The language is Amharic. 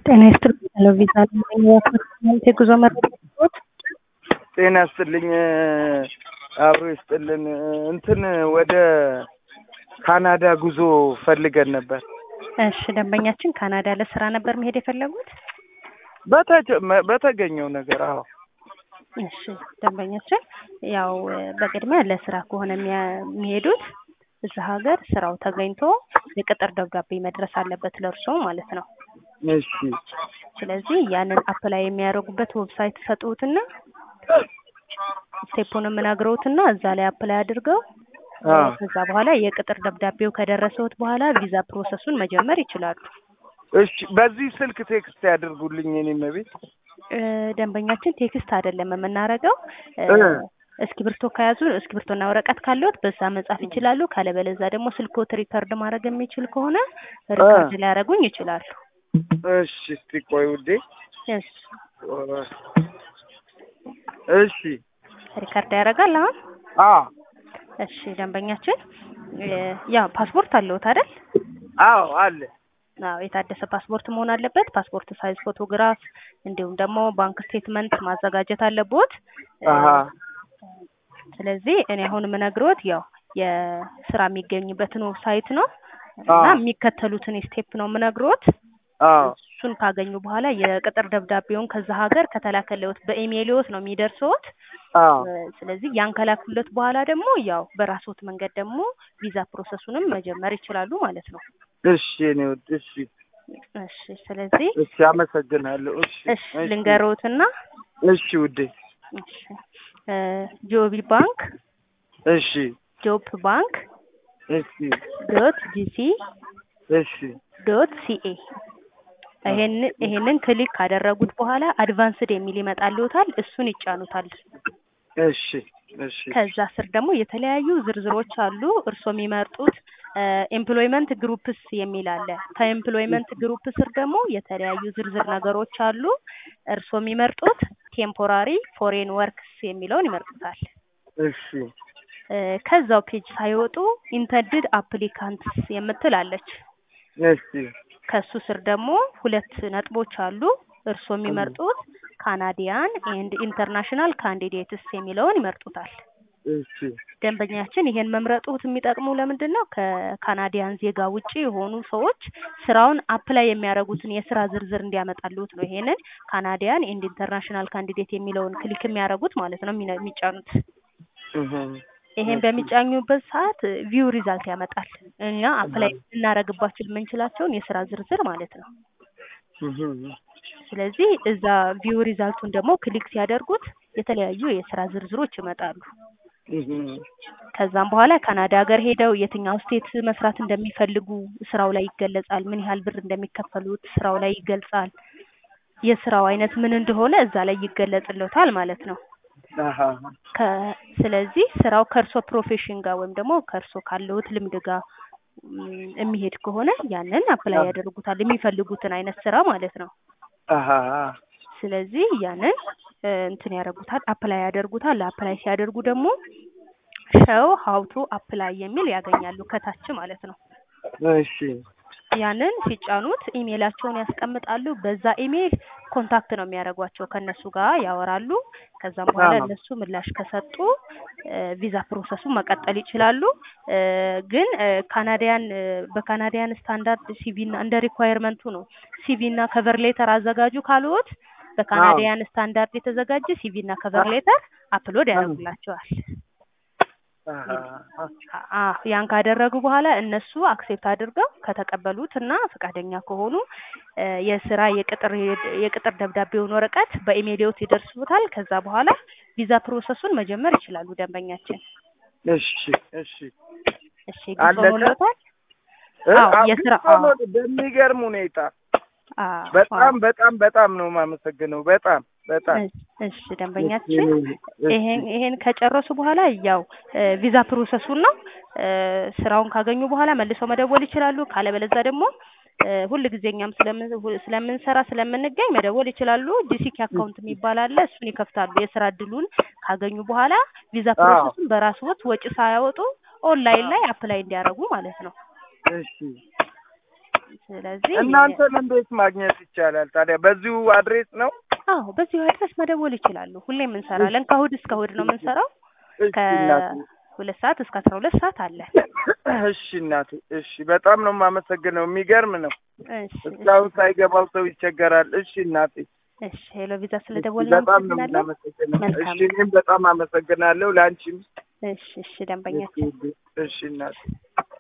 ጤና ይስጥልኝ ቪዛ ለማግኘት የጉዞ መረጃዎች ጤና ይስጥልኝ አብሮ ይስጥልን። እንትን ወደ ካናዳ ጉዞ ፈልገን ነበር። እሺ ደንበኛችን ካናዳ ለስራ ነበር መሄድ የፈለጉት? በተጀ- በተገኘው ነገር አዎ። እሺ ደንበኛችን ያው በቅድሚያ ለስራ ከሆነ የሚያ- የሚሄዱት እዛ ሀገር ስራው ተገኝቶ የቅጥር ደብዳቤ መድረስ አለበት ለእርሶ ማለት ነው። እሺ ስለዚህ ያንን አፕላይ የሚያደርጉበት ዌብሳይት ሰጡትና ስቴፑንም ነግረውትና እዛ ላይ አፕላይ አድርገው አ ከዛ በኋላ የቅጥር ደብዳቤው ከደረሰውት በኋላ ቪዛ ፕሮሰሱን መጀመር ይችላሉ። እሺ በዚህ ስልክ ቴክስት ያድርጉልኝ የኔ ቤት እ ደንበኛችን ቴክስት አይደለም የምናደርገው እ እ እስክሪብቶ ከያዙ እስክሪብቶና ወረቀት ካለዎት በዛ መጻፍ ይችላሉ። ካለበለዛ ደግሞ ስልክዎት ሪከርድ ማድረግ የሚችል ከሆነ ሪከርድ ሊያደርጉኝ ይችላሉ። እሺ እስቲ ቆይ ውዴ እሺ እሺ ሪከርድ ያደርጋል አሁን። አ እሺ ደንበኛችን እ ያው ፓስፖርት አለዎት አይደል? አዎ አለ አዎ የታደሰ ፓስፖርት መሆን አለበት። ፓስፖርት ሳይዝ ፎቶግራፍ እንዲሁም ደግሞ ባንክ ስቴትመንት ማዘጋጀት አለቦት። አሀ ስለዚህ እኔ አሁን የምነግሮት ያው የስራ የሚገኝበትን ዌብሳይት ነው እና አዎ የሚከተሉትን ስቴፕ ነው የምነግሮት። አዎ እሱን ካገኙ በኋላ የቅጥር ደብዳቤውን ከዛ ሀገር ከተላከለዎት በኢሜይልዎት ነው የሚደርሰዎት። አዎ እ ስለዚህ ያን ከላኩለት በኋላ ደግሞ ያው በራስዎት መንገድ ደግሞ ቪዛ ፕሮሰሱንም መጀመር ይችላሉ ማለት ነው። እሺ የኔ ውድ እሺ እሺ ስለዚህ እሺ አመሰግናለሁ እሺ እሺ ልንገሮትና እሺ ውዴ እሺ እ ጆቢ ባንክ እሺ ጆብ ባንክ እሺ ዶት ጂሲ እሺ ዶት ሲኤ ይሄን ይሄንን ክሊክ ካደረጉት በኋላ አድቫንስድ የሚል ይመጣልዎታል። እሱን ይጫኑታል። እሺ እሺ ከዛ ስር ደግሞ የተለያዩ ዝርዝሮች አሉ። እርስዎ የሚመርጡት ኤምፕሎይመንት ግሩፕስ የሚል አለ። ከኤምፕሎይመንት ግሩፕ ስር ደግሞ የተለያዩ ዝርዝር ነገሮች አሉ። እርስዎ የሚመርጡት ቴምፖራሪ ፎሬን ወርክስ የሚለውን ይመርጡታል። እሺ እ ከዛው ፔጅ ሳይወጡ ኢንተንድድ አፕሊካንትስ የምትል አለች። እሺ ከሱ ስር ደግሞ ሁለት ነጥቦች አሉ። እርስዎ የሚመርጡት ካናዲያን ኤንድ ኢንተርናሽናል ካንዲዴትስ የሚለውን ይመርጡታል። እሺ ደንበኛችን ይሄን መምረጡት የሚጠቅሙ ለምንድን ነው? ከካናዲያን ዜጋ ውጪ የሆኑ ሰዎች ስራውን አፕላይ የሚያደርጉትን የስራ ዝርዝር እንዲያመጣልዎት ነው። ይሄንን ካናዲያን ኤንድ ኢንተርናሽናል ካንዲዴት የሚለውን ክሊክ የሚያደርጉት ማለት ነው የሚነ- የሚጫኑት። እህ ይሄን በሚጫኙበት ሰዓት ቪው ሪዛልት ያመጣል። እኛ አፕላይ ልናደርግባቸው የምንችላቸውን የስራ ዝርዝር ማለት ነው። እህ ስለዚህ እዛ ቪው ሪዛልቱን ደግሞ ክሊክ ሲያደርጉት የተለያዩ የስራ ዝርዝሮች ይመጣሉ። እህ ከዛም በኋላ ካናዳ ሀገር ሄደው የትኛው ስቴት መስራት እንደሚፈልጉ ስራው ላይ ይገለጻል። ምን ያህል ብር እንደሚከፈሉት ስራው ላይ ይገልጻል። የስራው አይነት ምን እንደሆነ እዛ ላይ ይገለጽልዎታል ማለት ነው። አሃ ከ ስለዚህ ስራው ከእርሶ ፕሮፌሽን ጋር ወይም ደግሞ ከእርሶ ካለዎት ልምድ ጋር ም፣ የሚሄድ ከሆነ ያንን አፕላይ ያደርጉታል። የሚፈልጉትን አይነት ስራ ማለት ነው። አሃ ስለዚህ ያንን እ እንትን ያደርጉታል፣ አፕላይ ያደርጉታል። አፕላይ ሲያደርጉ ደግሞ ሸው ሀውቱ አፕላይ የሚል ያገኛሉ ከታች ማለት ነው። እሺ ያንን ሲጫኑት ኢሜይላቸውን ያስቀምጣሉ። በዛ ኢሜይል ኮንታክት ነው የሚያደርጓቸው ከእነሱ ጋር ያወራሉ። ከዛም በኋላ አዎ። እነሱ ምላሽ ከሰጡ እ ቪዛ ፕሮሰሱን መቀጠል ይችላሉ። እ ግን እ ካናዲያን እ በካናዲያን ስታንዳርድ ሲቪ እና እንደ ሪኳየርመንቱ ነው። ሲቪ እና ከቨር ሌተር አዘጋጁ ካልዎት በካናዲያን ስታንዳርድ የተዘጋጀ ሲቪ እና ከቨር ሌተር አፕሎድ ያደርጉላቸዋል። አሃ አ ያን ካደረጉ በኋላ እነሱ አክሴፕት አድርገው ከተቀበሉት እና ፈቃደኛ ከሆኑ እ የስራ የቅጥር የቅጥር ደብዳቤውን ወረቀት በኢሜይልዎት ይደርሱታል። ከዛ በኋላ ቪዛ ፕሮሰሱን መጀመር ይችላሉ ደንበኛችን። እሺ እሺ እሺ ግልጽ አለቀ? ሆኖልዎታል? እ አዎ፣ አዎ፣ የስራ ሆኖ አዎ። በሚገርም ሁኔታ አዎ፣ በጣም በጣም በጣም ነው የማመሰግነው። በጣም በጣም እሺ፣ እሺ ደንበኛችን ይሄን ይሄን ከጨረሱ በኋላ ያው እ ቪዛ ፕሮሰሱን ነው እ ስራውን ካገኙ በኋላ መልሰው መደወል ይችላሉ። ካለበለዛ ደግሞ እ ሁል ጊዜ እኛም ስለምን ሁ- ስለምንሰራ ስለምንገኝ መደወል ይችላሉ። ጂሲኪ አካውንት የሚባል አለ። እሱን ይከፍታሉ። የስራ እድሉን ካገኙ በኋላ ቪዛ አዎ። ፕሮሰሱን በራስዎት ወጪ ሳያወጡ ኦንላይን ላይ አፕላይ እንዲያደርጉ ማለት ነው። እሺ ስለዚህ እናንተን እንዴት ማግኘት ይቻላል ታዲያ? በዚሁ አድሬስ ነው? አዎ በዚሁ አድረስ መደወል ይችላሉ። ሁሌም እንሰራለን። ከእሑድ እስከ እሑድ ነው የምንሰራው። እሺ እናቴ፣ ከሁለት ሰዓት እስከ አስራ ሁለት ሰዓት አለ። እሺ እናቴ፣ እሺ በጣም ነው የማመሰግነው። የሚገርም ነው። እሺ እስካሁን ሳይገባው ሰው ይቸገራል። እሺ እናቴ፣ እሺ ሄሎ ቪዛ ስለደወል በጣም ነው የምናመሰግነው። መልካም እሺ እኔም በጣም አመሰግናለሁ። ለአንቺም እሺ እሺ ደንበኛችን እሺ እናቴ